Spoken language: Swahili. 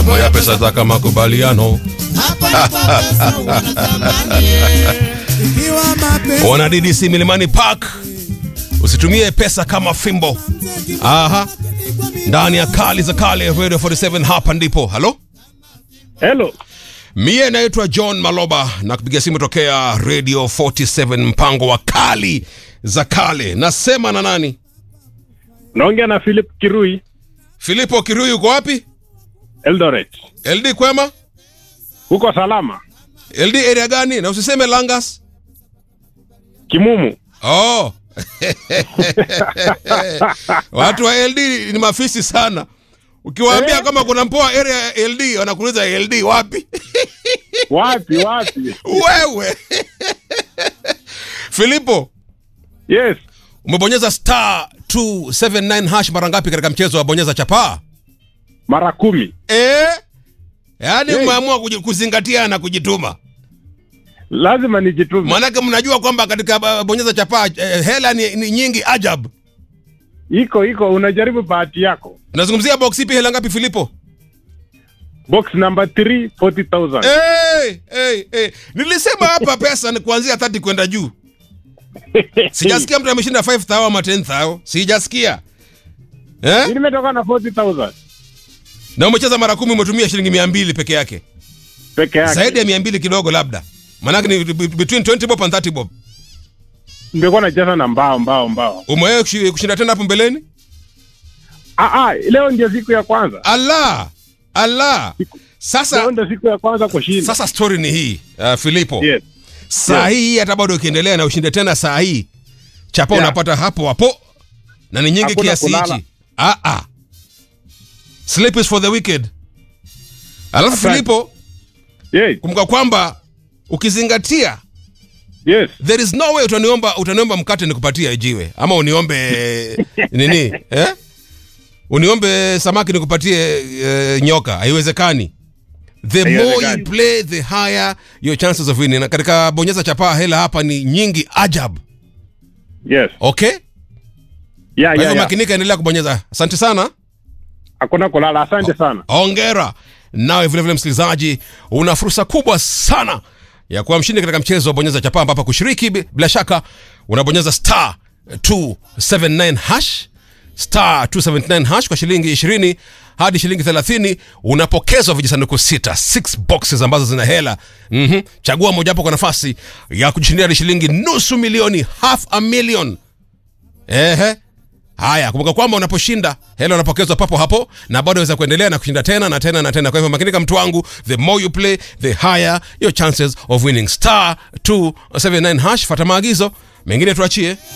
mambo ya pesa za kama makubaliano. Wana DDC Milimani Park, usitumie pesa kama fimbo. Aha, ndani ya kali za kale Radio 47, hapa ndipo. Halo, Hello. mie naitwa John Maloba na kupiga simu tokea Radio 47, mpango wa kali za kale. Nasema na nani? Naongea na Philip Kirui, Filipo Kirui, uko wapi? Eldoret. LD kwema? Huko salama? LD area gani? Na usiseme Langas. Kimumu. Oh. Watu wa LD ni mafisi sana. Ukiwaambia Eh? kama kuna mpoa area ya LD wanakuuliza LD wapi? Wapi wapi? Wewe. Filipo, Yes. umebonyeza star 279 hash mara ngapi katika mchezo wa bonyeza chapaa? Mara kumi. Eh? Yaani Hey. umeamua kuji- kuzingatia na kujituma. Lazima nijitume. Maanake mnajua kwamba katika uh, bonyeza chapaa eh, hela ni, ni nyingi ajabu. Iko iko unajaribu bahati yako. Nazungumzia box ipi hela ngapi Filipo? Box number 3 40,000. Hey, hey, hey. Nilisema hapa pesa ni kuanzia 30 kwenda juu. Sijasikia mtu ameshinda 5000 ama 10000. Sijasikia. Eh? Nimetoka na 40,000 Na umecheza mara kumi umetumia shilingi 200 peke yake. peke yake. Zaidi ya 200 kidogo labda. Maanake ni be- between 20 bob and 30 bob. Nimekuwa nacheza na mbao mbao mbao. Umewahi kushi- kushinda tena hapo mbeleni? Ah ah, leo ndio siku ya kwanza. Allah. Allah. Leo Sasa ndio siku ya kwanza kushinda. sasa story ni hii, uh, Filipo. Yes. Saa Yes. hii hata bado ukiendelea na ushinde tena saa hii. Chapa Yeah. unapata hapo hapo. Na ni nyingi Hakuna kiasi kulala. hichi. Ah ah. Sleep is for the wicked. Alafu Asante. Filipo, Yes. kumbuka kwamba ukizingatia Yes. there is no way utaniomba utaniomba mkate nikupatie jiwe ama uniombe nini eh? uniombe samaki nikupatie eh, nyoka haiwezekani the more you Haiwezekani. play the higher your chances of winning na katika bonyeza chapaa hela hapa ni nyingi ajab Yes. okay Yeah, kwa yeah, hivyo yeah. makinika endelea kubonyeza asante sana Hakuna kulala. Asante sana. ongera nawe vilevile msikilizaji una fursa kubwa sana ya kuwa mshindi katika mchezo wa bonyeza chapaa ambapo kushiriki bi- bila shaka unabonyeza star 279 hash star 279 hash kwa shilingi 20 hadi shilingi 30 unapokezwa vijisanduku sita 6 boxes ambazo zina hela mm-hmm. chagua mojawapo kwa nafasi ya kujishindia hadi shilingi nusu milioni half a million Ehe. Haya, kumbuka kwamba unaposhinda hela unapokezwa papo hapo, na bado waweza kuendelea na kushinda tena na tena na tena. Kwa hivyo makinika, mtu wangu, the more you play the higher your chances of winning. Star 279 hash, fata maagizo mengine tuachie.